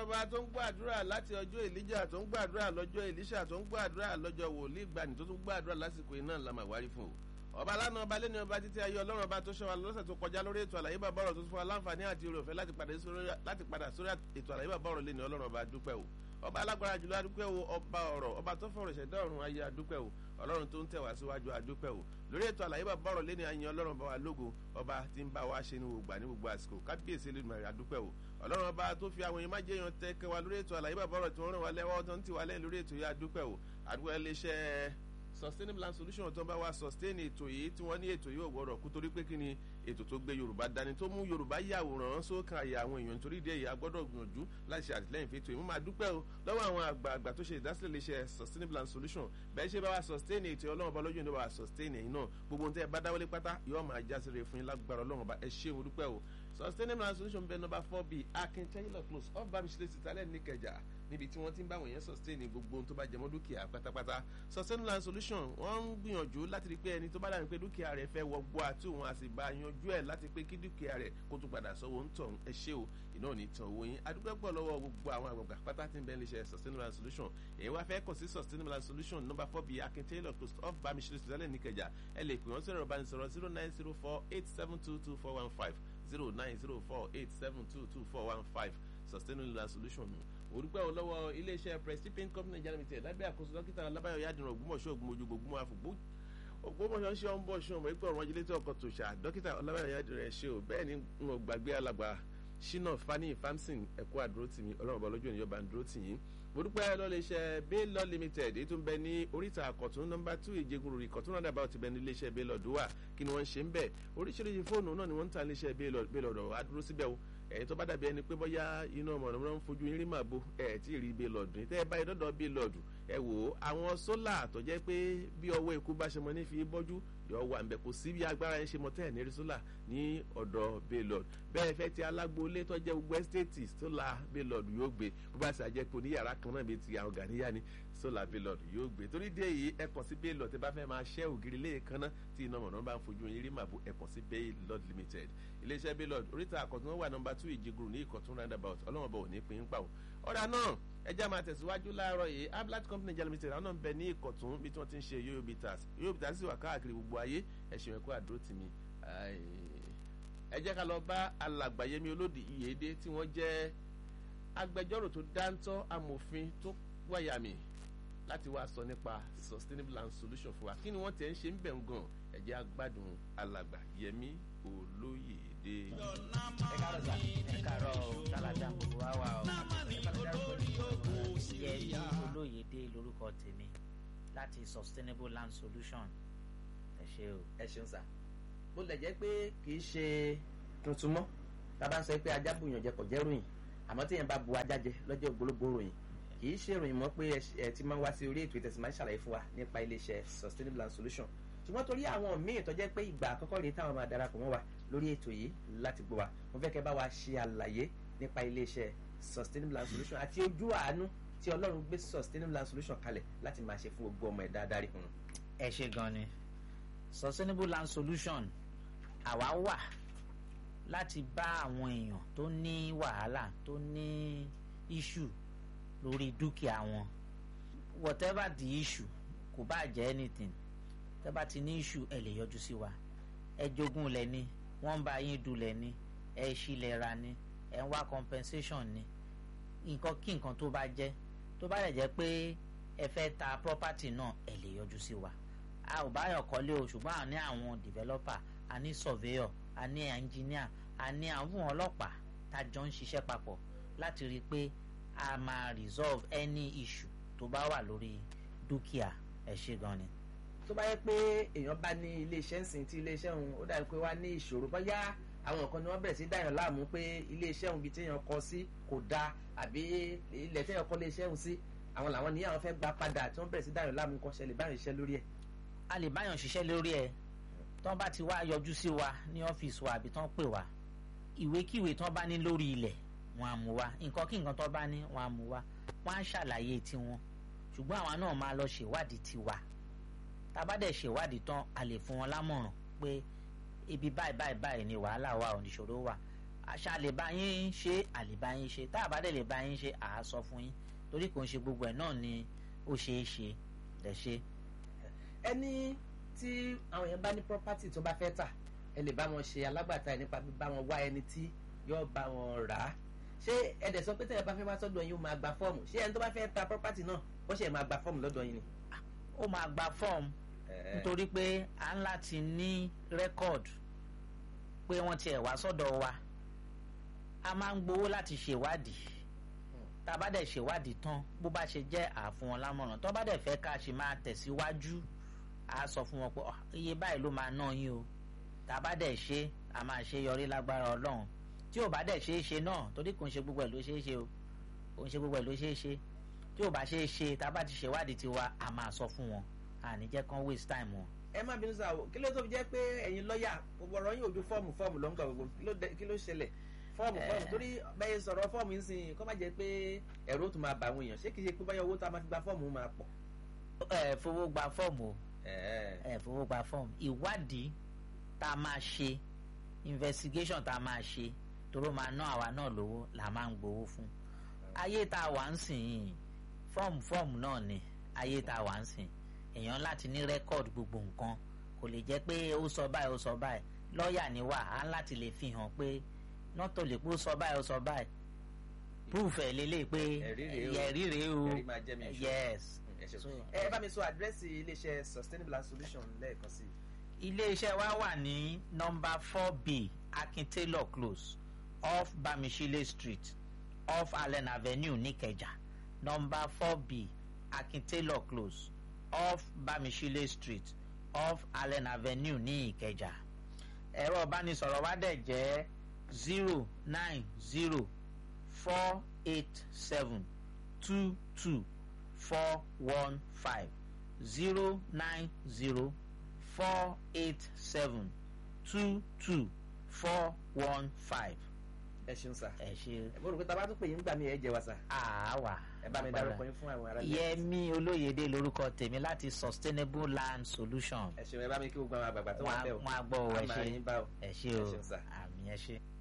ọba tó ń gbàdúrà láti ọjọ́ èlíjà tó ń gbàdúrà lọ́jọ́ èlíṣà tó ń gbàdúrà lọ́jọ́ wòlíì gbani tó tún gbàdúrà lásìkò iná ńlá màwárí fún o ọba lánàá ọba lẹ́ni ọba títí ayé ọlọ́run ọba tó ṣọwọ́ lọ́sẹ̀ tó kọjá lórí ètò àlàyé bàbá ọ̀rọ̀ tó fún wa láǹfààní àti oore ọ̀fẹ́ láti padà sórí ètò àlàyé bàbá ọ̀rọ̀ lẹ́ni ọlọ́run ọba dúpẹ́ o ọba alágbára jùlọ adúpẹ́ o ọba ọ̀rọ̀ ọba tó fọ̀rọ̀ ṣẹ̀dá ọ̀run ayé adúpẹ́ o ọlọ́run tó ń tẹ̀ wá síwájú adúpẹ́ o lórí ètò àlàyé bàbá ọ̀rọ̀ lẹ́ni ayin ọlọ́run bá wa lógo ọba tí ń bá wa ṣe ní gbogbo ní gbogbo àsìkò kábíyèsí lẹ́nu rẹ̀ adúpẹ́ o ọlọ́run ọba tó fi àwọn èèyàn májèèyàn yan tẹ́ kẹ́ wa lórí ètò àlàyé bàbá ọ̀rọ̀ tí wọ́n ràn wá lẹ́wọ́ tó ń tì wá lẹ́yìn lórí ètò yìí adúpẹ́ o àdúgbò iléeṣẹ́ sustainable land solution tó ń bá wa sustain ètò yìí tí wọ́n ní ètò yìí ò gbọ́dọ̀ kú torí pé kí ni ètò tó gbé yorùbá dání tó mú yorùbá yàwòrán sókàn àyà àwọn èèyàn nítorí ìdí èyí a gbọ́dọ̀ gbìyànjú láti ṣe àtìlẹ́yìn fètò yìí mo máa dúpẹ́ o lọ́wọ́ àwọn àgbààgbà tó ṣe ìdásílẹ̀ iléeṣẹ́ sustainable land solution bẹ́ẹ̀ ṣe bá wa sustain ètò ọlọ́run ọba lójú ìdí bá wa sustain èyí náà gbogbo ohun tẹ́ ẹ bá dáwọ́lé pátá yóò máa já sí rere fún yín lágbára ọlọ́run ọba ẹ ṣé mo dúpẹ́ o sustainable land solution bẹ́ẹ̀ nọ́mbà four b akin taylor close off bamisile sitalẹ̀ níkẹjà níbi tí wọ́n ti ń bá wọ̀nyẹn sustain gbogbo ohun tó bá jẹmọ́ dúkìá pátápátá sustainable land solution wọ́n ń gbìyànjú láti rí pé ẹni tó bá dàbí pé dúkìá rẹ̀ fẹ́ wọgbọ́ àti òun a sì bá yanjú ẹ̀ láti pé kí dúkìá rẹ̀ kó tún padà sọ́wọ́ ń tọ̀ ẹ ṣé o iná ò ní tàn owó yín adúgbò pọ̀ lọ́wọ́ gbogbo àwọn àgbàgbà pátá tí ń bẹ́ẹ̀ lè ṣe sustainable land solution èyí wá fẹ́ kàn sí sustainable land solution number four bíi akin taylor close off bamisire sọ̀tẹ́lẹ̀ níkẹjà ẹ lè pè wọ́n sọ̀rọ̀ ìbánisọ̀rọ̀ zero nine zero four eight seven two two four one five zero nine zero four eight seven two two four one five sustainable land solution nù orúkọ lọ́wọ́ iléeṣẹ́ prestige paint company Nigeria limited lábẹ́ àkóso dókítà alábáyọ̀ yádìrán ògbómọ̀ṣọ́ ògbómọ̀jú ògbómọ̀ àfọ̀gbó ògbómọ̀ṣọ́ ṣé ọ̀n bọ̀ ṣé ọmọ ìpè ọ̀rọ̀ ajílẹ̀ tí ọkọ̀ tó ṣà dókítà alábáyọ̀ yádìrán ẹ̀ ṣe o bẹ́ẹ̀ ni n ò gbàgbé alàgbà ṣínà fani famson ẹ̀kọ́ àdúró tì mí ọlọ́run ọba lójú ènìyàn bá ń dúró tì yín mo dúpẹ́ lọ́lẹ́sẹ̀ baylor limited èyí tó ń bẹ ní oríta àkọ̀tún nọ́mbà two ìjẹgun rúri kọ̀tún náà dàbà ó ti bẹ ní iléeṣẹ́ baylor dùwà kí ni wọ́n ń ṣe ń bẹ̀ oríṣiríṣi fóònù náà ni wọ́n ń ta iléeṣẹ́ baylor dọ̀ á dúró síbẹ̀ o ẹ̀yin tó bá dàbí ẹni pé bóyá iná mọ̀nàmọ́ná ń fojú yín rí màbo ẹ̀ tí ì rí baylor dùn tẹ́ ẹ báyìí dọ́dọ̀ baylor dùn ẹ wò ó àwọn sólà tó jẹ́ pé bí ọwọ́ ikú bá ṣe mọ ní fi bọ́jú yọ wà nbẹ kò sí bí agbára yẹn ṣe mọ tẹ́ ẹ̀ ní rí sólà ní ọ̀dọ̀ baylor bẹ́ẹ̀ fẹ́ ti alágboolé tó jẹ́ gbogbo ẹ́stéètì sólà baylor yóò gbé bó bá ṣe àjẹpọ̀ oníyàrá kan náà bíi ti àwọn gàníyà ni sólà baylor yóò gbé torí dé yìí ẹ kàn sí baylor tẹ́ bá fẹ́ máa ṣẹ́ ògiri lẹ́ẹ̀kan náà tí iná mọ̀nà bá ń fojú yín rí màbo ẹ kàn sí baylor limited iléeṣẹ́ baylor oríta àkọ́tún wà nọ́mbà two ìjẹgùrù ní ìkọ̀tún roundabout ọlọ́wọ́n bọ̀ ò ní pín in pa ò ọ̀dà náà ẹjẹ́ máa tẹ̀síwájú láàárọ̀ yìí ablat company Nigeria limited àwọn náà ń bẹ ní ìkọ̀tún bí tí wọ́n ti ń ṣe yoyo bitters yoyo bitters sì wà káàkiri gbogbo ayé ẹ̀sìn ẹ̀kọ́ àdúró tì mí ẹ jẹ́ ká lọ bá alàgbàyẹmí olódì ìyèdè tí wọ́n jẹ́ agbẹjọ́rò tó dáńtọ́ amòfin tó wáyàmì láti wá sọ nípa sustainable land solution fún wa kí ni wọ́n tẹ̀ ń ṣe ń bẹ̀ ń gan ẹ jẹ́ agbádùn alàgbàyẹmí olóyèdè. ẹ káàárọ̀ sà ẹ káàárọ̀ sálàdà gbogbo wa wà ọ yẹmi olóyèdè lórúkọ tèmi láti sustainable land solution ẹ ṣe o. ẹ ṣeun sá bó lè jẹ́ pé kì í ṣe tuntun mọ́ tá a bá ń sọ pé ajá bùyàn jẹ kò jẹ́ ròyìn àmọ́ tí yẹn bá bu ajá jẹ lọ́jọ́ ògbólógbò ròyìn kì í ṣe ròyìn mọ́ pé ẹ ti máa ń wá sí orí ètò ìtẹ̀sí máa ń ṣàlàyé fún wa nípa iléeṣẹ́ sustainable land solution ṣùgbọ́n torí àwọn míì tó jẹ́ pé ìgbà àkọ́kọ́ rèé táwọn máa darapọ̀ mọ́ wa lórí ètò yìí láti gbọ́ wa mo fẹ́ kẹ́ bá wa ṣe àlàyé nípa iléeṣẹ́ sustainable land solution àti ojú àánú tí ọlọ́run gbé sustainable land solution kalẹ̀ láti máa ṣe fún gbogbo ọmọ ẹ̀dá adarí hun. ẹ ṣe gan ni sustainable land solution àwa wà láti bá àwọn èèyàn tó ní wàhálà tó ní issue lórí dúkìá wọn whatever the issue kò bá jẹ́ anything tẹ́ bá ti ní issue ẹ lè yọjú sí wa ẹ jogún lẹ ní wọ́n ń bá yín dulẹ̀ ní ẹ ṣílẹ̀ ra ní ẹ ń wá compensation ní nǹkan kí nǹkan tó bá jẹ́ tó bá lè jẹ́ pé ẹ fẹ́ ta property náà ẹ lè yọjú sí wa a ò báyọ̀ kọ́lé o ṣùgbọ́n a ní àwọn developer a ní surveyor a ní engineer a ní àwọn ọlọ́pàá tá a jọ ń ṣiṣẹ́ papọ̀ láti rí i pé a máa resolve any issue tó bá wà lórí dúkìá ẹ ṣe gan ni. tó bá yẹ pé èèyàn bá ní iléeṣẹ́ ń sìn tí iléeṣẹ́ òun ó dàbí pé wá ní ìṣòro bóyá àwọn nǹkan ni wọ́n bẹ̀rẹ̀ sí dáyàn láàmú pé iléeṣẹ́ òun bíi téèyàn kọ sí kò dáa àbí ilẹ̀ téèyàn kọ́ iléeṣẹ́ òun sí àwọn làwọn ní àwọn fẹ́ gba padà tí wọ́n bẹ̀rẹ̀ sí dáyàn láàmú kọ́ ṣẹlẹ̀ báyọ̀ ṣiṣẹ́ lórí ẹ̀. a lè báyàn ṣiṣẹ́ lórí ẹ̀ tán bá ti wá yọjú sí wa ní ọ́fíìsì wa àbí tán pè wá ìwékíwé tán bá ní lórí ilẹ̀ wọn á mú wa nǹkan kí nǹkan tán bá ní wọn á mú wa wọn á ṣàlàyé tiwọn ṣùgbọ́n àwa náà máa lọ ṣèwádìí tiwa tá a bá dẹ̀ ṣèwádìí tán a lè fún wọn lámọ̀ràn pé ibi báyìí báyìí báyìí ni wàhálà wà oníṣòro wà àṣà lè bá yín ṣe àlè bá yín ṣe tá a bá dẹ̀ lè bá yín ṣe à á sọ fún yín torí kò ń ṣe gbogbo ẹ̀ náà ni ó ṣeé ṣe lẹ̀ ṣe. ẹni tí àwọn èèyàn bá ní property tó bá fẹ́ tà ẹ lè bá wọn ṣe alágbàtà ẹ nípa bá wọn wá ẹni tí yóò bá wọn rà á ṣé ẹ̀dẹ̀ sọ pé tẹ̀yẹ̀ bá fẹ́ wá sọ́dọ̀ yín ó máa gba fọ́ọ̀mù ṣé ẹni tó bá fẹ́ ta property náà ó ṣe máa gba fọ́ọ̀mù lọ́dọ̀ yín ni. ó máa gba fọ́ọ̀mù nítorí pé à ń láti ní rẹ́kọ̀d pé wọ́n tiẹ̀ wá sọ́dọ̀ wa a máa ń gbowó láti ṣèwádìí tá a bá dẹ̀ ṣèwádìí tán bó bá ṣe jẹ́ àfún wọn lámọ̀ràn tó bá dẹ̀ fẹ́ ká ṣe máa tẹ̀síwájú a sọ fún wọn pé "Ah, iye báyìí ló máa ná yín o tá a bá dẹ̀ ṣe a máa ṣe yọrí lágbára ọlọ́run tí ò bá dẹ̀ ṣe é ṣe náà torí kò ń ṣe gbogbo ẹ̀ ló ṣe é ṣe o kò ń ṣe gbogbo ẹ̀ ló ṣe é ṣe tí ò bá ṣe é ṣe tá a bá ti ṣèwádìí tiwa a máa sọ fún wọn àní jẹ́ kán waste time wọn. ẹ má bínú sáà o kí ló tó fi jẹ́ pé ẹ̀yin lọ́ọ̀yà gbogbo ọ̀rọ̀ yín ojú fọ́ọ̀mù fọ́ọ̀mù ló ń gbà gbogbo kí ló dé- kí ló ṣẹlẹ̀ fọ́ọ̀mù fọ́ọ̀mù torí bẹ́ẹ̀ sọ̀rọ̀ fọ́ọ̀mù yín sìn kó má jẹ́ pé ẹ̀rọ tó máa bà àwọn èèyàn ṣé kìí ṣe pé báyọ̀ owó tó a máa fi gba fọ́ọ̀mù máa pọ̀. ẹ fowó gba fọ́ọ̀mù o ẹ̀ẹ́ ẹ fowó gba fọ́ọ̀mù ìwádìí tá a máa ṣe investigation tá a máa ṣe toró máa ná àwa náà lówó là máa ń gbowó fún ayé tá a wà ń sìn yìí fọ́ọ̀mù fọ́ọ̀mù náà ni ayé tá a wà ń sìn èèyàn láti ní rẹ́kọ̀d gbogbo nǹkan kò lè jẹ́ pé ó sọ báyìí ó sọ báyìí lọ́ọ̀yà ni wà á láti lè fi hàn pé nọ́tò lè pé ó sọ báyìí ó sọ báyìí proof ẹ̀ lélẹ̀ pé Ẹ̀rí rèé o. ẹ̀rí rèé o Ẹ̀rí máa jẹ́ mi ìṣó. yes ẹ ṣe So- ẹ bá mi sọ àdírẹ́sì iléeṣẹ́ sustainable and solution lẹ́ẹ̀kan sí i. iléeṣẹ́ wa wà ní nọ́mbà four b akin taylor close off bamishile street off allen avenue nìkẹjà nọ́mbà four b akin taylor close off bamishile street off allen avenue ní ìkẹjà ẹ̀rọ ìbánisọ̀rọ̀ wa dẹ̀ jẹ́ zero nine zero four eight seven two two four one five zero nine zero four eight seven two two four one five. ẹ ṣeun sà. ẹ ṣe mo rò pé tá a bá tún pè yín gbà mí ẹ jẹ wa sà. àáwá. ẹ bá mi dárúkọ yín fún àwọn ará ilé. yẹmi olóyèdè lórúkọ tèmi láti sustainable land solution. ẹ ṣeun ẹ bá mi kí gbogbo àwọn àgbààgbà tó wà wọn bẹ́ẹ̀ o. á gbọ́ ọ ẹ a máa ṣe yín bá o. ẹ ṣe ẹ o ṣeun sà. àmì ẹ ṣe.